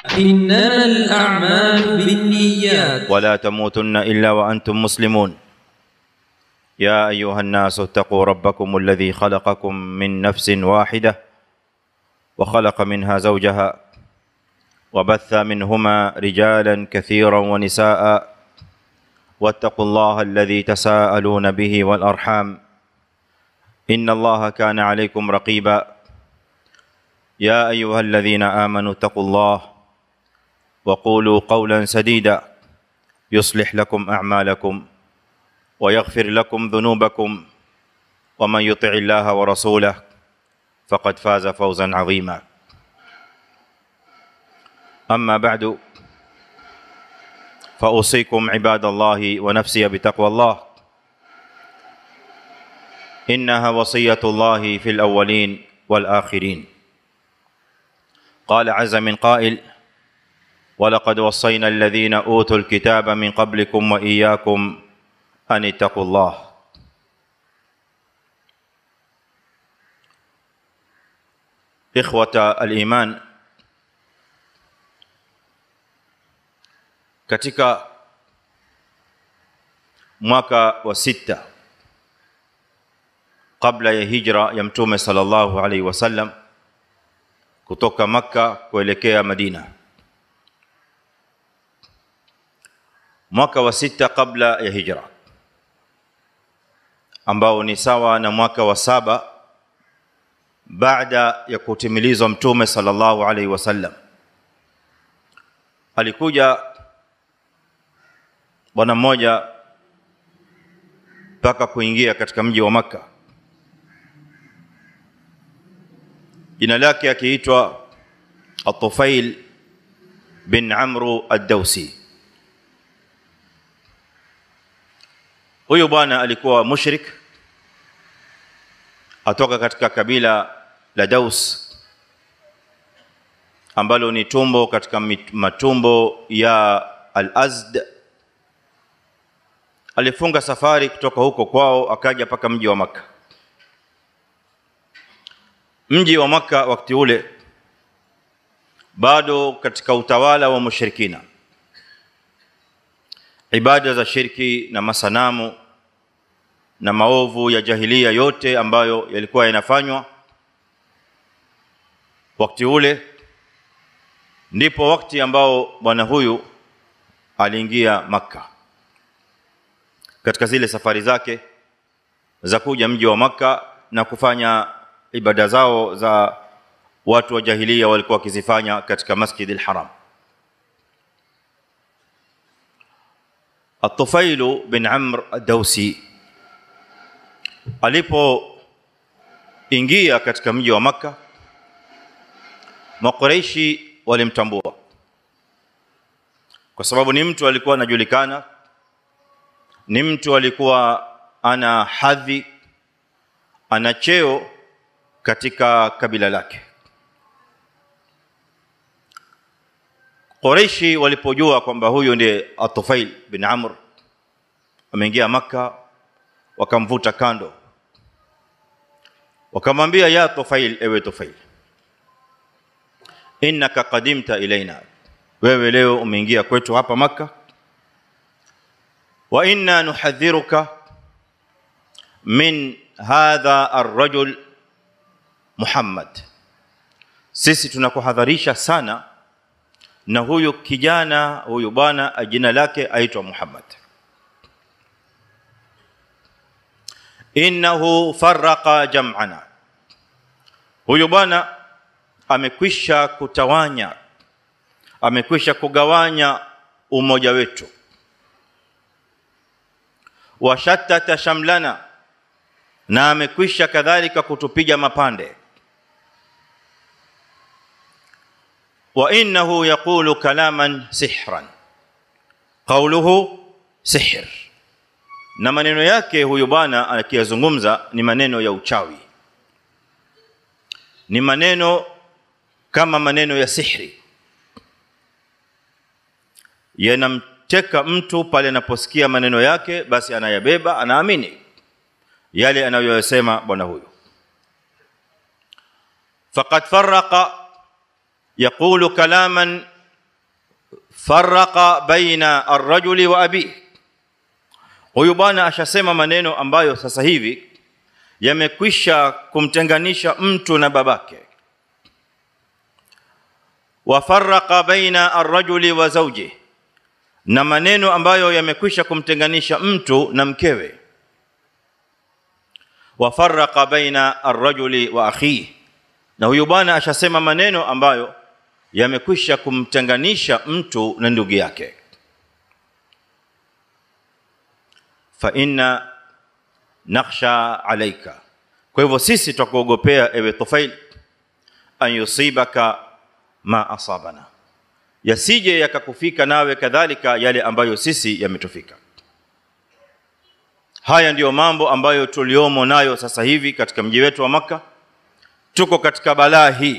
إنما الأعمال بالنيات ولا تموتن الا وانتم مسلمون يا ايها الناس اتقوا ربكم الذي خلقكم من نفس واحده وخلق منها زوجها وبث منهما رجالا كثيرا ونساء واتقوا الله الذي تساءلون به والارحام ان الله كان عليكم رقيبا يا ايها الذين امنوا اتقوا الله وقولوا قولا سديدا يصلح لكم اعمالكم ويغفر لكم ذنوبكم ومن يطع الله ورسوله فقد فاز فوزا عظيما اما بعد فاوصيكم عباد الله ونفسي بتقوى الله انها وصيه الله في الاولين والاخرين قال عز من قائل ولقد وصينا الذين اوتوا الكتاب من قبلكم واياكم ان اتقوا الله ikhwata aliman katika mwaka wa sita kabla ya hijra ya mtume sallallahu alaihi wasallam kutoka makka kuelekea madina mwaka wa sita kabla ya hijra ambao ni sawa na mwaka wa saba baada ya kutimilizwa mtume sallallahu alaihi wasallam alikuja bwana mmoja mpaka kuingia katika mji wa makka jina lake akiitwa atufail bin amru ad-dawsi huyu bwana alikuwa mushrik atoka katika kabila la Daus ambalo ni tumbo katika matumbo ya Al-Azd alifunga safari kutoka huko kwao akaja paka mji wa maka mji wa maka wakati ule bado katika utawala wa mushrikina ibada za shirki na masanamu na maovu ya jahilia yote ambayo yalikuwa yanafanywa wakati ule ndipo wakati ambao bwana huyu aliingia maka katika zile safari zake za kuja mji wa maka na kufanya ibada zao za watu wa jahilia walikuwa wakizifanya katika Masjid al-Haram At-Tufail bin Amr ad-Dawsi alipoingia katika mji wa maka Makuraishi walimtambua kwa sababu ni mtu alikuwa anajulikana ni mtu alikuwa ana hadhi ana cheo katika kabila lake Quraishi walipojua kwamba huyu ndiye Atufail bin Amr ameingia maka wakamvuta kando wakamwambia ya Tufail ewe Tufail innaka qadimta ilaina wewe leo umeingia kwetu hapa maka wa inna nuhadhiruka min hadha ar-rajul Muhammad sisi tunakuhadharisha sana na huyu kijana huyu bwana jina lake aitwa Muhammad innahu farraqa jam'ana huyu bwana amekwisha kutawanya amekwisha kugawanya umoja wetu washattata shamlana na amekwisha kadhalika kutupiga mapande wa innahu yaqulu kalaman sihran qawluhu sihr na maneno yake huyu bwana akiyazungumza ni maneno ya uchawi ni maneno kama maneno ya sihri yanamteka mtu pale anaposikia maneno yake basi anayabeba anaamini yale anayoyasema bwana huyo faqad farraqa yaqulu kalaman farraqa baina arrajuli wa abihi huyu bwana ashasema maneno ambayo sasa hivi yamekwisha kumtenganisha mtu na babake wafarraqa baina arrajuli wa zawji na maneno ambayo yamekwisha kumtenganisha mtu na mkewe wafarraqa baina arrajuli wa akhihi na huyu bwana ashasema maneno ambayo yamekwisha kumtenganisha mtu na ndugu yake fa inna nakhsha alaika kwa hivyo sisi tutakuogopea ewe Tufail an yusibaka ma asabana yasije yakakufika nawe kadhalika yale ambayo sisi yametufika haya ndiyo mambo ambayo tuliomo nayo sasa hivi katika mji wetu wa maka tuko katika balaa hii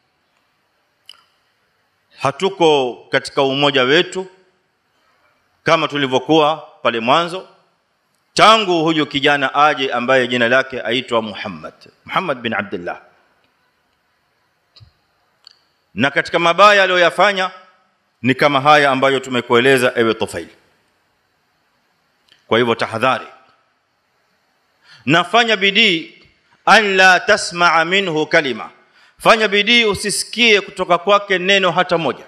hatuko katika umoja wetu kama tulivyokuwa pale mwanzo tangu huyu kijana aje ambaye jina lake aitwa Muhammad Muhammad bin Abdullah na katika mabaya aliyoyafanya ni kama haya ambayo tumekueleza ewe Tufail kwa hivyo tahadhari nafanya bidii an la tasmaa minhu kalima fanya bidii usisikie kutoka kwake neno hata moja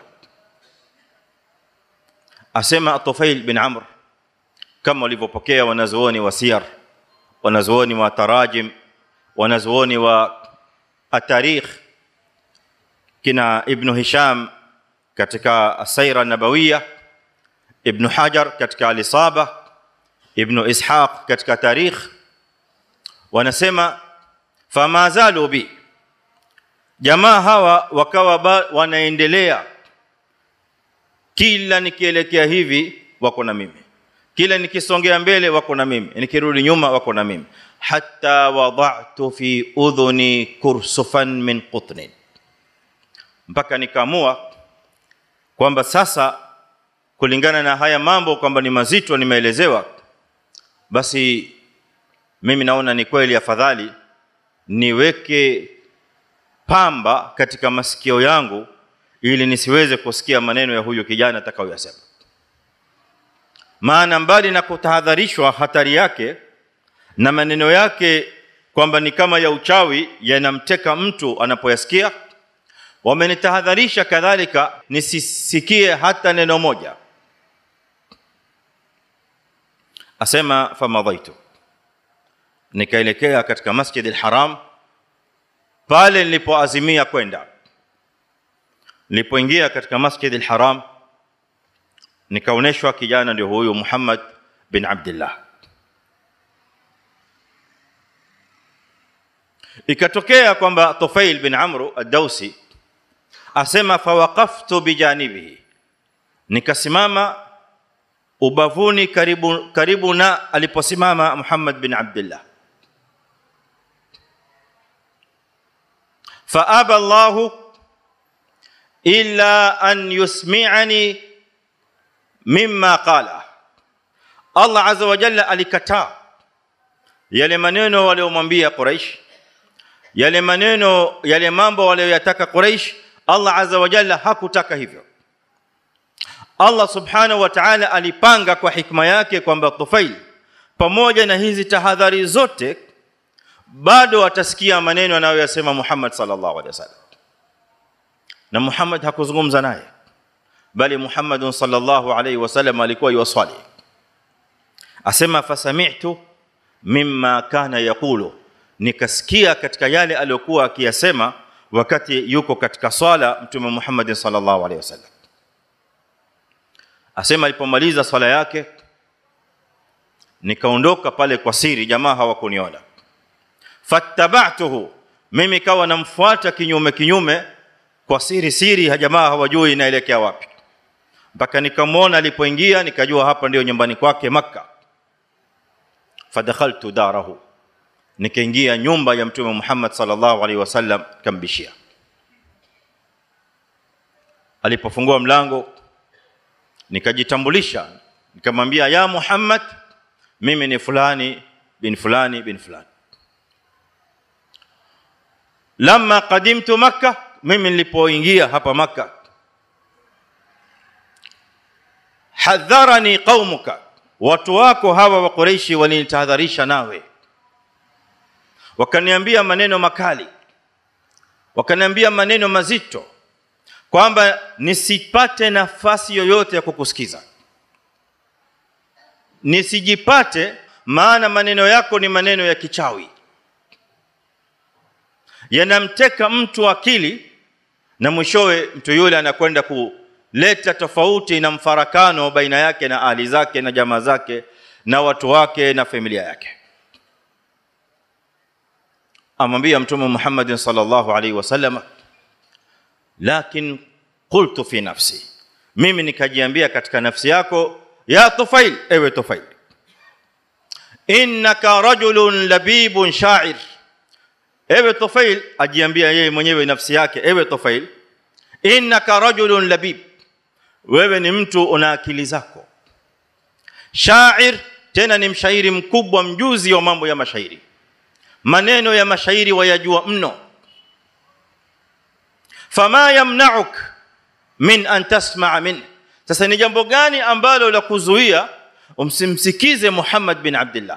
asema Tufail bin Amr kama walivyopokea wanazuoni wa siyar wanazuoni wa tarajim wanazuoni wa atarikh kina ibn hisham katika asaira nabawiya ibn hajar katika alisaba ibn ishaq katika tarikh wanasema fama zalu bi jamaa hawa wakawa wanaendelea kila nikielekea hivi wako na mimi kila nikisongea mbele wako na mimi nikirudi nyuma wako na mimi hatta wada'tu fi udhuni kursufan min qutnin mpaka nikaamua kwamba sasa kulingana na haya mambo kwamba ni mazito nimeelezewa basi mimi naona ni kweli afadhali niweke pamba katika masikio yangu ili nisiweze kusikia maneno ya huyo kijana atakayoyasema maana mbali na kutahadharishwa hatari yake na maneno yake kwamba ni kama ya uchawi yanamteka mtu anapoyasikia wamenitahadharisha kadhalika nisisikie hata neno moja asema famadhaitu nikaelekea katika masjid al-haram pale nilipoazimia kwenda nilipoingia katika masjid al-haram nikaoneshwa kijana ndio huyu Muhammad bin Abdullah ikatokea kwamba Tufail bin Amru ad-Dausi asema fawaqaftu bijanibihi nikasimama ubavuni karibu karibu na aliposimama Muhammad bin Abdullah faaba Allah illa an yusmi'ani mimma qala Allah azza wa jalla alikataa yale maneno waliomwambia Quraysh yale maneno yale mambo walioyataka Quraysh Allah azza wa jalla hakutaka hivyo Allah subhanahu wa ta'ala alipanga kwa hikma yake kwamba Tufail pamoja na hizi tahadhari zote bado atasikia maneno anayoyasema Muhammad sallallahu alaihi wasallam na Muhammad hakuzungumza naye bali Muhammad sallallahu alaihi wasallam alikuwa yuwasali asema fasami'tu mimma kana yaqulu nikasikia katika yale aliyokuwa akiyasema wakati yuko katika swala mtume Muhammad sallallahu alaihi wasallam asema alipomaliza swala yake nikaondoka pale kwa siri jamaa hawakuniona fattaba'tuhu mimi kawa namfuata kinyume kinyume kwa siri siri jamaa hawajui inaelekea wapi mpaka nikamwona alipoingia nikajua hapa ndio nyumbani kwake makka fadakhaltu darahu nikaingia nyumba ya mtume Muhammad sallallahu alaihi wasallam kambishia alipofungua mlango nikajitambulisha nikamwambia ya Muhammad mimi ni fulani bin fulani bin fulani lamma qadimtu makkah mimi nilipoingia hapa makkah hadharani qaumuka watu wako hawa wa Quraishi walinitahadharisha nawe wakaniambia maneno makali wakaniambia maneno mazito kwamba nisipate nafasi yoyote ya kukusikiza nisijipate maana maneno yako ni maneno ya kichawi yanamteka mtu akili na mwishowe mtu yule anakwenda kuleta tofauti na mfarakano baina yake na ahli zake na jamaa zake na watu wake na familia yake amwambia mtume Muhammad sallallahu alaihi wasallam lakin qultu fi nafsi mimi nikajiambia katika nafsi yako ya tufail ewe tufail innaka rajulun labibun sha'ir ewe tufail ajiambia yeye mwenyewe nafsi yake ewe tufail innaka rajulun labib wewe ni mtu una akili zako sha'ir tena ni mshairi mkubwa mjuzi wa mambo ya mashairi maneno ya mashairi wayajua mno fama yamna'uk min an tasma'a min sasa ni jambo gani ambalo la kuzuia umsimsikize Muhammad bin Abdullah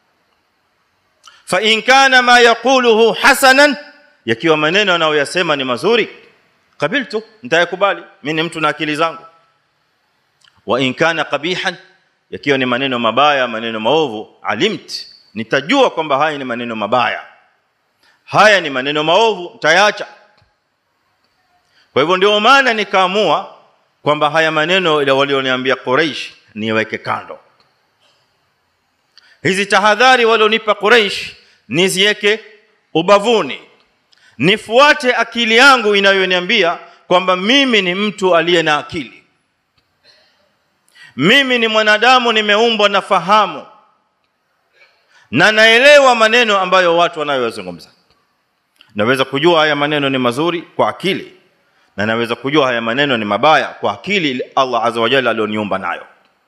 fa in kana ma yaquluhu hasanan yakiwa maneno anayoyasema ni mazuri qabiltu nitayakubali mimi ni mtu na akili zangu wa in kana qabihan yakiwa ni maneno mabaya maneno maovu alimt nitajua kwamba haya ni maneno mabaya haya ni maneno maovu nitayaacha kwa hivyo ndio maana nikaamua kwamba haya maneno ile walioniambia Quraysh niweke kando hizi tahadhari walionipa Quraysh niziweke ubavuni nifuate akili yangu inayoniambia kwamba mimi ni mtu aliye na akili mimi ni mwanadamu nimeumbwa na fahamu na naelewa maneno ambayo watu wanayozungumza naweza kujua haya maneno ni mazuri kwa akili na naweza kujua haya maneno ni mabaya kwa akili Allah azza wa jalla alioniumba nayo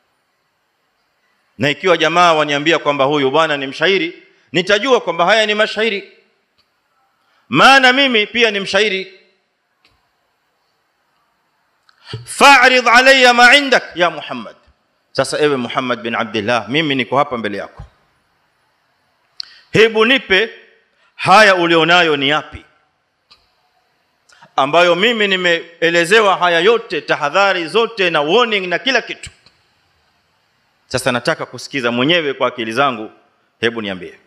na ikiwa jamaa waniambia kwamba huyu bwana ni mshairi nitajua kwamba haya ni mashairi maana mimi pia ni mshairi fa'rid alayya ma indak ya Muhammad sasa ewe Muhammad bin Abdullah mimi niko hapa mbele yako hebu nipe haya ulionayo ni yapi ambayo mimi nimeelezewa haya yote tahadhari zote na warning na kila kitu sasa nataka kusikiza mwenyewe kwa akili zangu hebu niambie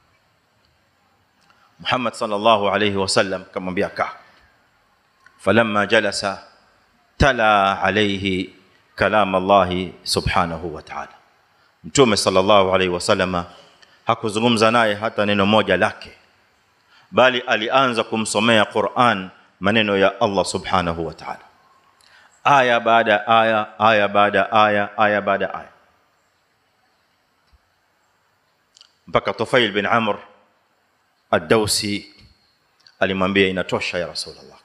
Muhammad sallallahu alayhi wasallam kamwambia ka falamma jalasa tala alayhi kalam Allah subhanahu wa ta'ala mtume sallallahu alayhi wasallam hakuzungumza naye hata neno moja lake bali alianza kumsomea Qur'an maneno ya Allah subhanahu wa ta'ala aya baada aya aya baada aya aya baada aya mpaka Tufail bin Amr ad-Dawsi alimwambia inatosha ya Rasulullah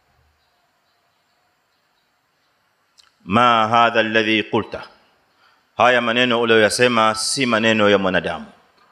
ma hadha alladhi qulta haya maneno uliyosema si maneno ya mwanadamu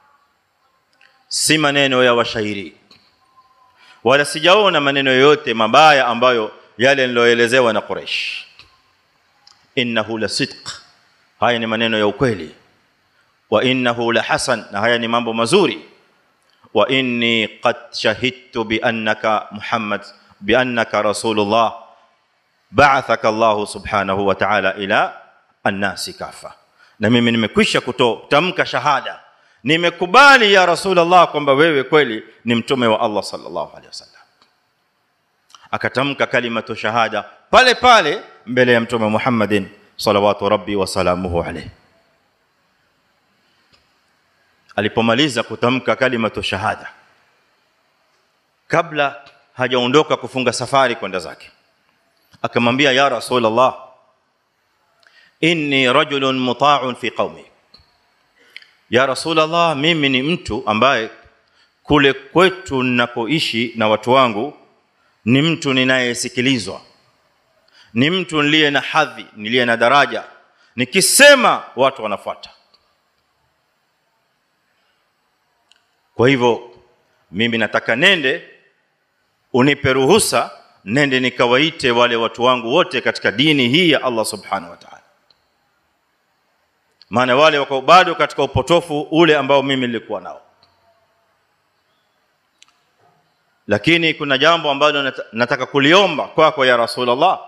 si maneno ya washairi wala sijaona maneno yoyote mabaya ambayo yale niloelezewa na Quraysh innahu la sidq haya ni maneno ya ukweli wa innahu la hasan na haya ni mambo mazuri wa inni qad shahidtu bi annaka muhammad bi annaka rasulullah ba'athaka Allah subhanahu wa ta'ala ila an-nasi kafa na mimi nimekwisha kutamka shahada nimekubali ya rasulullah kwamba wewe kweli ni mtume wa Allah sallallahu alaihi wasallam akatamka kalimatu shahada pale pale mbele ya mtume Muhammadin salawatu rabbi wa salamuhu alayhi alipomaliza kutamka kalimatu shahada kabla hajaondoka kufunga safari kwenda zake akamwambia ya rasulullah inni rajulun muta'un fi qaumi ya rasulullah mimi ni mtu ambaye kule kwetu ninakoishi na watu wangu ni mtu ninayesikilizwa ni mtu niliye na hadhi niliye na daraja nikisema watu wanafuata kwa hivyo mimi nataka nende unipe ruhusa nende nikawaite wale watu wangu wote katika dini hii ya Allah subhanahu wa ta'ala maana wale wako bado katika upotofu ule ambao mimi nilikuwa nao lakini kuna jambo ambalo nata- nataka kuliomba kwako kwa ya rasulullah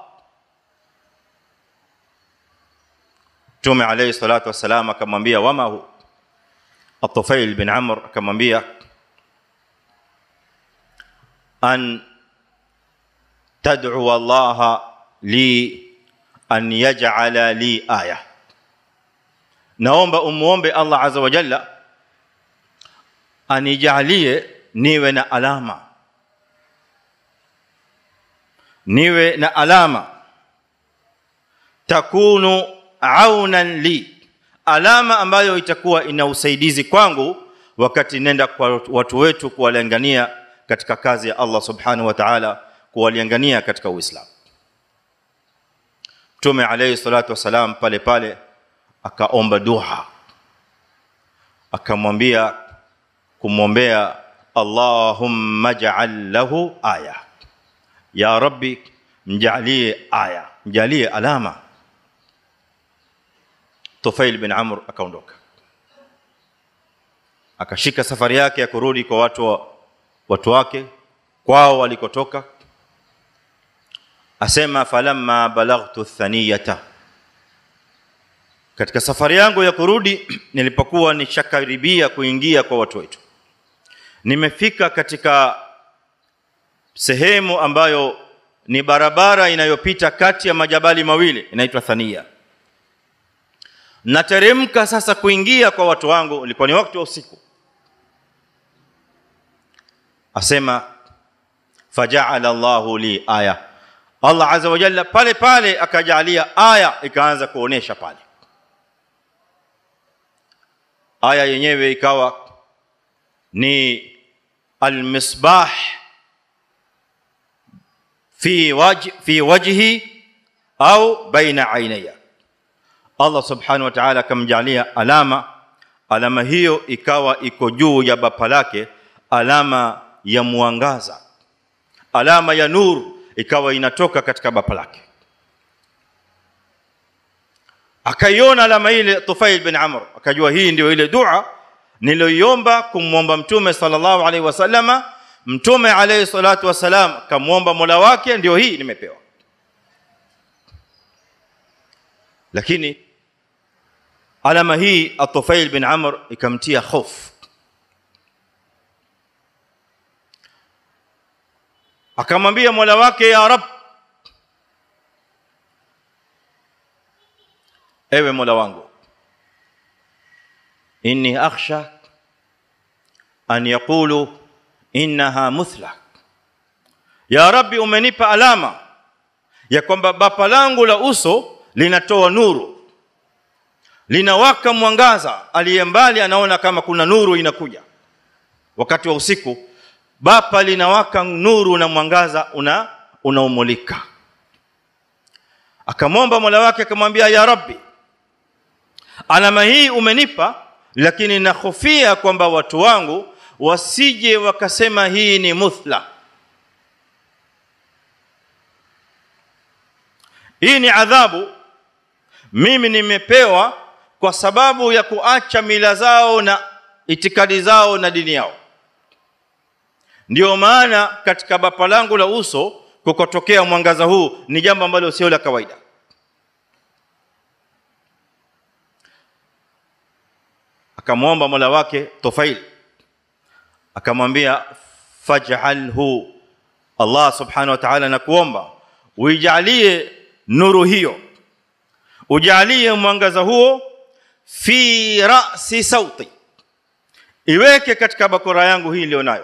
Mtume alayhi salatu wassalam akamwambia wama hu At-Tufail bin Amr akamwambia an tad'u Allah li an yaj'ala li aya naomba umuombe Allah azza wa jalla anijalie niwe na alama niwe na alama takunu aunan li alama ambayo itakuwa ina usaidizi kwangu wakati nenda kwa watu wetu kuwalingania katika kazi ya Allah subhanahu wa ta'ala kuwalingania katika Uislamu Mtume alayhi salatu wasalam pale pale akaomba dua akamwambia kumwombea Allahumma ja'al lahu aya ya rabbi mjalie aya mjalie alama Tufail bin Amr akaondoka akashika safari yake ya kurudi kwa watu wa, watu wake kwao walikotoka asema falamma balaghtu thaniyata katika safari yangu ya kurudi nilipokuwa nishakaribia kuingia kwa watu wetu nimefika katika sehemu ambayo ni barabara inayopita kati ya majabali mawili inaitwa Thania nateremka sasa kuingia kwa watu wangu ilikuwa ni wakati wa usiku asema faja'ala Allahu li aya Allah azza wa jalla pale pale akajalia aya ikaanza kuonesha pale aya yenyewe ikawa ni almisbah fi wajh fi wajhi au baina ainaya Allah subhanahu wa ta'ala akamjalia alama alama hiyo ikawa iko juu ya bapa lake alama ya mwangaza alama ya nuru ikawa inatoka katika bapa lake akaiona alama ile Tufail bin Amr akajua hii ndio ile dua niliyoiomba kumwomba mtume sallallahu alaihi wasallama mtume alayhi salatu wasalam kamwomba Mola wake ndio hii nimepewa lakini alama hii At-Tufail bin Amr ikamtia hofu akamwambia Mola wake ya Rab ewe Mola wangu inni akhsha an yaqulu innaha muthla ya rabbi umenipa alama ya kwamba bapa langu la uso linatoa nuru linawaka mwangaza aliye mbali anaona kama kuna nuru inakuja wakati wa usiku bapa linawaka nuru na mwangaza una unaumulika akamwomba Mola wake akamwambia ya rabbi alama hii umenipa lakini nahofia kwamba watu wangu wasije wakasema hii ni muthla hii ni adhabu mimi nimepewa kwa sababu ya kuacha mila zao na itikadi zao na dini yao ndio maana katika bapa langu la uso kukotokea mwangaza huu ni jambo ambalo sio la kawaida akamwomba Mola wake Tufail akamwambia faj'alhu Allah subhanahu wa ta'ala nakuomba uijalie nuru hiyo ujalie mwangaza huo fi ra'si sauti iweke katika bakora yangu hii ilionayo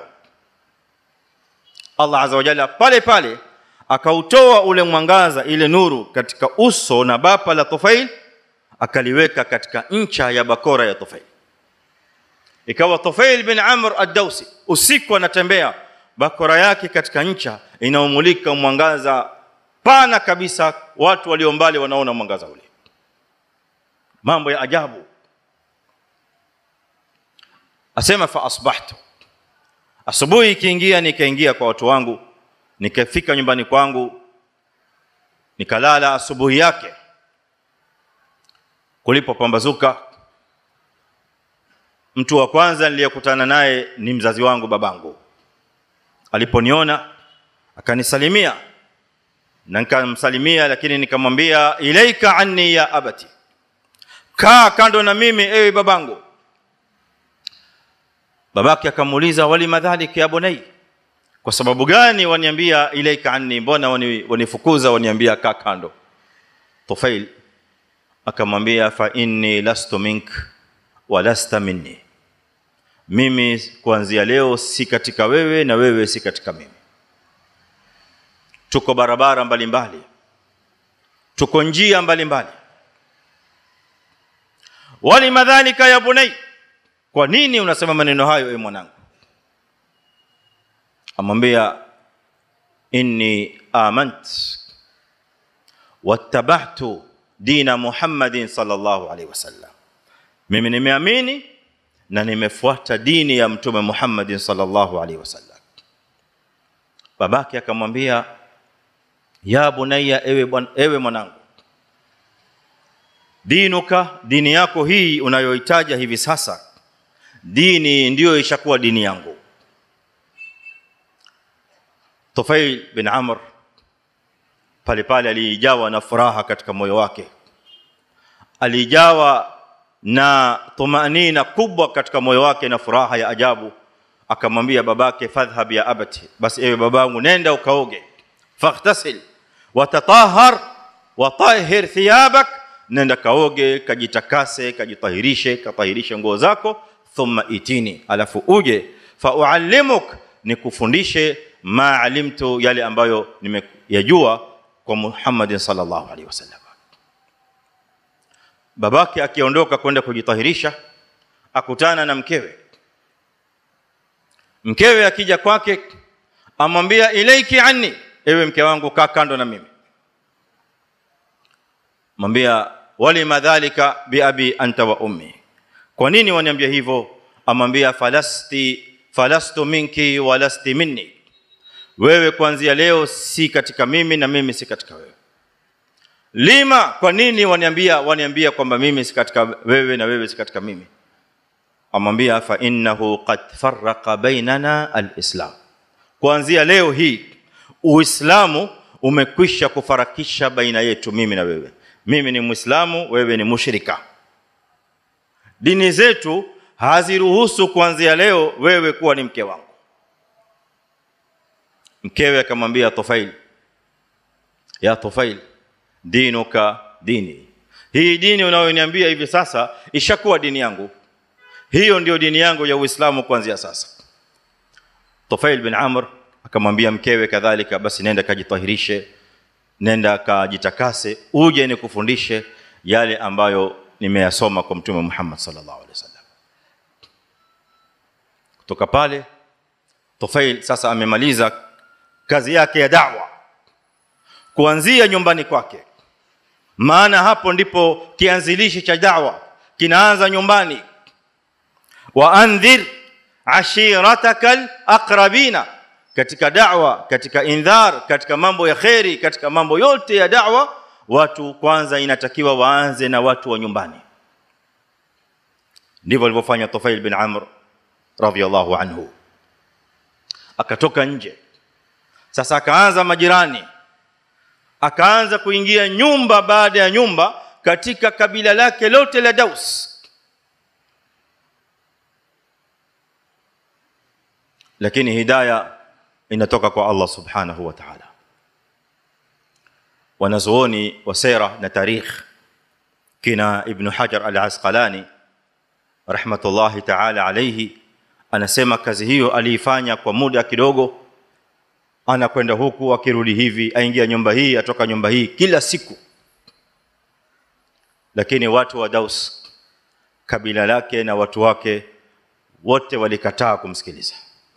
Allah azza wa jalla pale pale akautoa ule mwangaza ile nuru katika uso na bapa la Tufail akaliweka katika ncha ya bakora ya Tufail ikawa Tufail bin Amr ad-Dawsi usiku anatembea bakora yake katika ncha inaomulika mwangaza pana kabisa watu walio mbali wanaona mwangaza ule mambo ya ajabu asema fa asbahtu asubuhi ikiingia nikaingia kwa watu wangu nikafika nyumbani kwangu nikalala asubuhi yake kulipopambazuka mtu wa kwanza niliyekutana naye ni mzazi wangu babangu aliponiona akanisalimia na nikamsalimia lakini nikamwambia ilaika anni ya abati kaa kando na mimi ewe babangu babake akamuuliza wali madhalik ya bunai kwa sababu gani waniambia ilaika anni mbona wani- wanifukuza waniambia kaa kando tufail akamwambia fa inni lastu mink wa lasta minni mimi kuanzia leo si katika wewe na wewe si katika mimi tuko barabara mbalimbali tuko njia mbalimbali wali madhalika ya bunai kwa nini unasema maneno hayo e mwanangu amwambia inni amant wattabahtu dina muhammadin sallallahu alaihi wasallam mimi nimeamini na nimefuata dini ya mtume muhammadin sallallahu alaihi wasallam babake akamwambia ya bunayya ewe, bwan- ewe mwanangu dinuka dini yako hii unayoitaja hivi sasa dini ndiyo ishakuwa dini yangu Tufail bin Amr pale pale alijawa na furaha katika moyo wake alijawa na tumanina kubwa katika moyo wake na furaha ya ajabu akamwambia babake fadhhab ya abati basi ewe babangu nenda ukaoge faghtasil watatahhar watahhir thiyabak nenda kaoge kajitakase kajitahirishe katahirishe nguo zako thumma itini alafu uje fa uallimuk nikufundishe ma alimtu yale ambayo nimeyajua kwa Muhammad sallallahu alaihi wasallam babake akiondoka kwenda kujitahirisha akutana na mkewe mkewe akija kwake amwambia ilaiki anni ewe mke wangu kaa kando na mimi mwambia wali madhalika bi abi anta wa ummi kwa nini waniambia hivyo amwambia falasti falastu minki walasti minni wewe kuanzia leo si katika mimi na mimi si katika wewe lima kwa nini waniambia waniambia kwamba mimi si katika wewe na wewe si katika mimi amwambia fa innahu qad farraqa bainana alislam kuanzia leo hii uislamu umekwisha kufarakisha baina yetu mimi na wewe mimi ni muislamu wewe ni mushrika dini zetu haziruhusu kuanzia leo wewe kuwa ni mke wangu mkewe akamwambia Tufail ya Tufail dinuka dini hii dini unayoniambia hivi sasa ishakuwa dini yangu hiyo ndio dini yangu ya Uislamu kuanzia sasa Tufail bin Amr akamwambia mkewe kadhalika basi nenda kajitahirishe nenda kajitakase uje nikufundishe yale ambayo nimeyasoma kwa mtume Muhammad sallallahu alaihi wasallam kutoka pale Tufail sasa amemaliza kazi yake ya da'wa kuanzia nyumbani kwake maana hapo ndipo kianzilishi cha da'wa kinaanza nyumbani wa andhir ashiratakal aqrabina katika da'wa katika indhar katika mambo ya khairi katika mambo yote ya da'wa watu kwanza inatakiwa waanze na watu wa nyumbani ndivyo alivyofanya Tufail bin Amr radhiyallahu anhu akatoka nje sasa akaanza majirani akaanza kuingia nyumba baada ya nyumba katika kabila lake lote la Daus lakini hidaya inatoka kwa Allah subhanahu wa ta'ala wanazuoni wa sera na tarikh kina ibn Hajar al-Asqalani rahmatullahi ta'ala alayhi anasema kazi hiyo aliifanya kwa muda kidogo anakwenda huku akirudi hivi aingia nyumba hii atoka nyumba hii kila siku lakini watu wa Daus kabila lake na watu wake wote walikataa kumsikiliza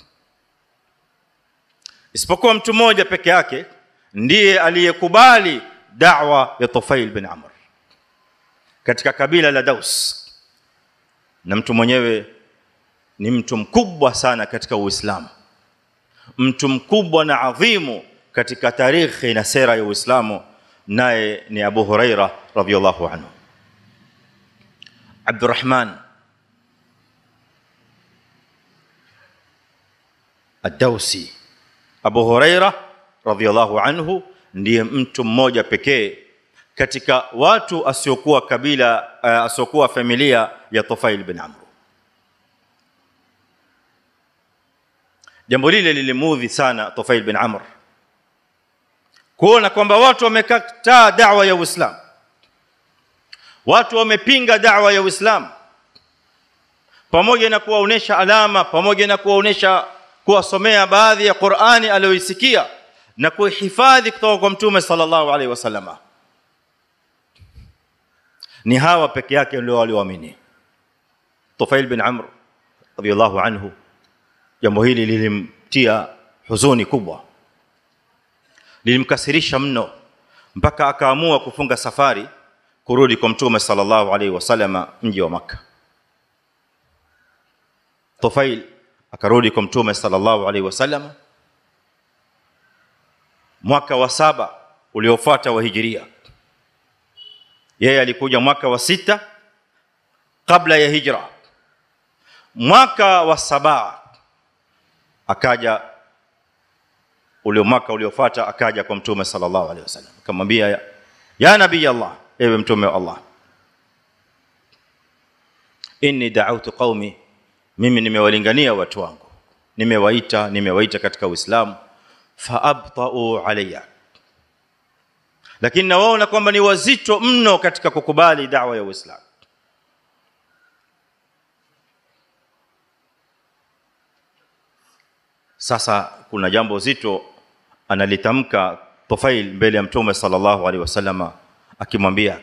isipokuwa mtu mmoja peke yake ndiye aliyekubali da'wa ya Tufail bin Amr katika kabila la Daus na mtu mwenyewe ni mtu mkubwa sana katika Uislamu mtu mkubwa na adhimu katika tarikhi na sera ya Uislamu naye ni Abu Huraira radhiyallahu anhu Abdurrahman ad-Dausi Abu Huraira radhiyallahu anhu ndiye mtu mmoja pekee katika watu asiokuwa kabila uh, asiokuwa familia ya Tufail bin Amr jambo lile lilimudhi sana Tufail bin Amr kuona kwamba watu wamekataa da'wa ya Uislamu watu wamepinga da'wa ya Uislamu pamoja na kuwaonesha alama pamoja na kuwaonesha kuwasomea baadhi ya Qur'ani aliyoisikia na kuhifadhi kutoka kwa Mtume sallallahu alaihi wasallama ni hawa peke yake ndio walioamini Tufail bin Amr radiyallahu anhu jambo hili lilimtia huzuni kubwa lilimkasirisha mno mpaka akaamua kufunga safari kurudi kwa mtume sallallahu alaihi wasallama mji wa maka Tufail akarudi kwa mtume sallallahu alaihi wasallama mwaka wa saba uliofuata wa hijiria yeye alikuja mwaka wa sita kabla ya hijra mwaka wa saba akaja ule mwaka uliofuata akaja kwa mtume sallallahu alaihi wasallam akamwambia ya, ya nabii Allah ewe mtume wa Allah inni da'awtu qaumi mimi nimewalingania watu wangu nimewaita nimewaita katika uislamu faabta'u alayya lakini nawaona kwamba ni wazito mno katika kukubali da'wa ya uislamu sasa kuna jambo zito analitamka Tufail mbele ya Mtume sallallahu alaihi wasallama akimwambia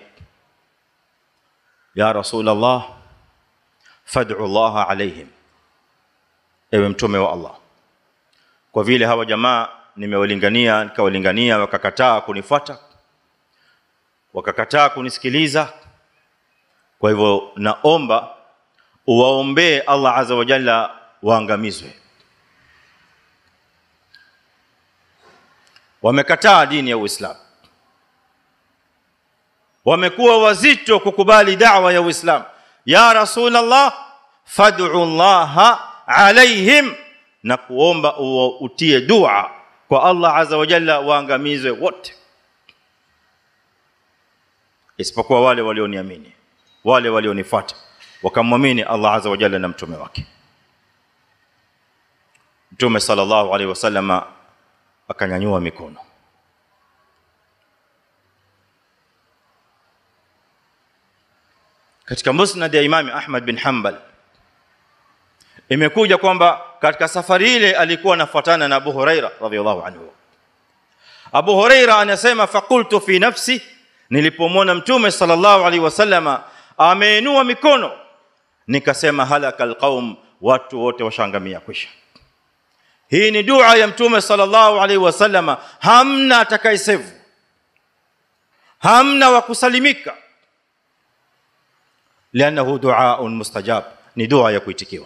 ya Rasulullah fad'u Allah alaihim ewe mtume wa Allah kwa vile hawa jamaa nimewalingania nikawalingania wakakataa kunifuata wakakataa kunisikiliza kwa hivyo naomba uwaombee Allah azza wa jalla waangamizwe wamekataa dini ya Uislamu wamekuwa wazito kukubali da'wa ya Uislamu ya Rasulullah fad'u Allah alaihim na kuomba utie dua kwa Allah azza wa jalla waangamizwe wote isipokuwa wale walioniamini wale walionifuata wakamwamini Allah azza wa jalla na mtume wake Mtume sallallahu alaihi wasallama akanyanyua mikono katika musnad ya Imam Ahmad bin Hanbal imekuja kwamba katika safari ile alikuwa anafuatana na Abu Huraira radhiyallahu anhu Abu Huraira anasema faqultu fi nafsi nilipomwona mtume sallallahu alaihi wasallama ameinua mikono nikasema halakal qaum watu wote washangamia kwisha hii ni dua ya mtume sallallahu alaihi wasallama hamna atakayesevu hamna wa kusalimika lianahu duaun mustajab ni dua ya kuitikiwa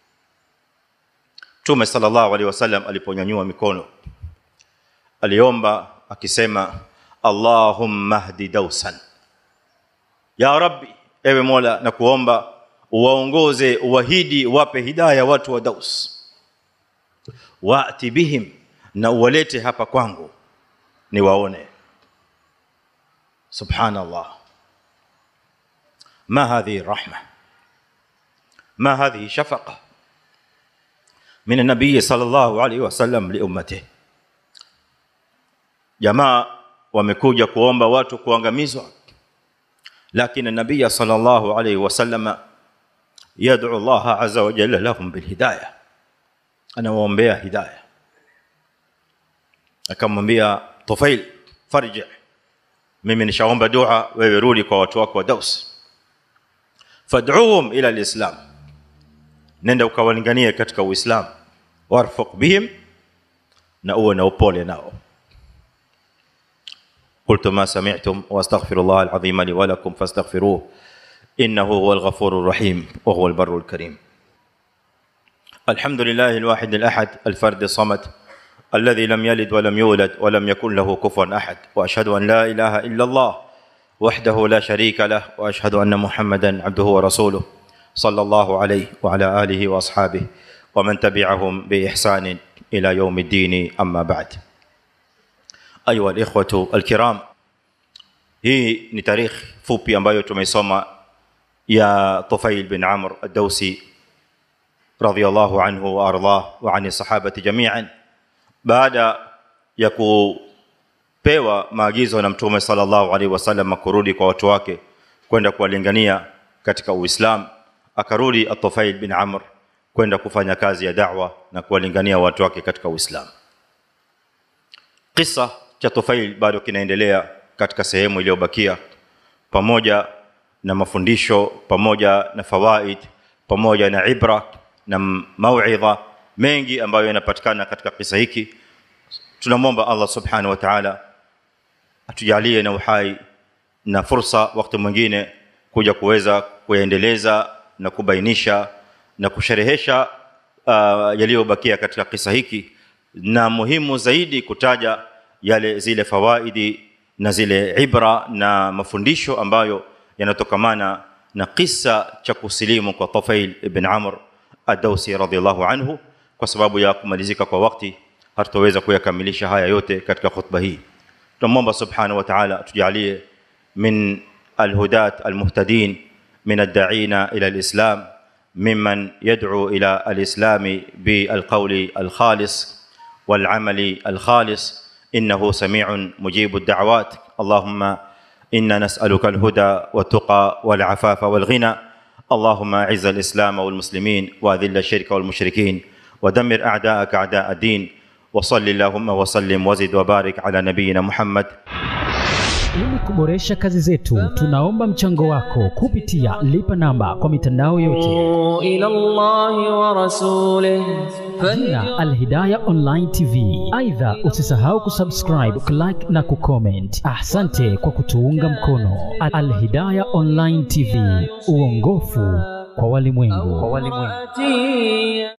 mtume sallallahu alaihi wasallam aliponyanyua mikono aliomba akisema allahumma hdi dausan ya rabbi ewe mola na kuomba uwaongoze uwahidi wape hidayah watu wa daus waati bihim na uwalete hapa kwangu niwaone subhanallah ما هذه الرحمه ما هذه شفقه من النبي صلى الله عليه وسلم لامته jamaa wamekuja kuomba watu kuangamizwa lakini nabii sallallahu alayhi wasallam yad'u Allah azza wa jalla lahum bil hidayah anawaombea hidayah akamwambia Tufail farji mimi nishaomba dua wewe rudi kwa watu wako wa Daus fad'uhum ila alislam nenda ukawalinganie katika uislamu warfuq bihim na uwe na upole nao قلت ما سمعتم واستغفر الله العظيم لي ولكم فاستغفروه انه هو الغفور الرحيم وهو البر الكريم الحمد لله الواحد الاحد الفرد الصمد الذي لم يلد ولم يولد ولم يكن له كفوا احد واشهد ان لا اله الا الله وحده لا شريك له واشهد ان محمدا عبده ورسوله صلى الله عليه وعلى اله واصحابه ومن تبعهم باحسان إلى يوم الدين أما بعد أيها الإخوة الكرام hii ni tarikh fupi ambayo tumeisoma ya Tufail bin Amr ad-Dawsi radhiyallahu anhu wa ardah wa ani sahabati jami'an baada ya kupewa maagizo na mtume sallallahu alaihi wasallam kurudi kwa watu wake kwenda kuwalingania katika Uislamu akarudi At-Tufail bin Amr kwenda kufanya kazi ya da'wa na kuwalingania watu wake katika Uislamu kisa cha Tufail bado kinaendelea katika sehemu iliyobakia pamoja na mafundisho pamoja na fawaid pamoja na ibra na mauidha mengi ambayo yanapatikana katika kisa hiki tunamwomba Allah subhanahu wa ta'ala atujalie na uhai na fursa wakati mwingine kuja kuweza kuendeleza na kubainisha na kusherehesha uh, yaliyobakia katika kisa hiki na muhimu zaidi kutaja yale zile fawaidi na zile ibra na mafundisho ambayo yanatokamana na kisa cha kusilimu kwa Tafail ibn Amr ad-Dawsi radhiyallahu anhu kwa sababu ya kumalizika kwa wakati hatutaweza kuyakamilisha haya yote katika khutba hii tunamwomba subhanahu wa ta'ala tujalie min alhudat almuhtadin min ad-da'ina ila al-islam ممن يدعو الى الاسلام بالقول الخالص والعمل الخالص انه سميع مجيب الدعوات اللهم انا نسالك الهدى والتقى والعفاف والغنى اللهم اعز الاسلام والمسلمين واذل الشرك والمشركين ودمر اعداءك اعداء الدين وصل اللهم وسلم وزد وبارك على نبينا محمد Ili kuboresha kazi zetu, tunaomba mchango wako kupitia lipa namba kwa mitandao yote, إلى الله ورسوله jina Alhidaya Online TV. Aidha, usisahau kusubscribe, kulike na kucomment. Asante kwa kutuunga mkono. Alhidaya Online TV, uongofu kwa walimwengu. فإن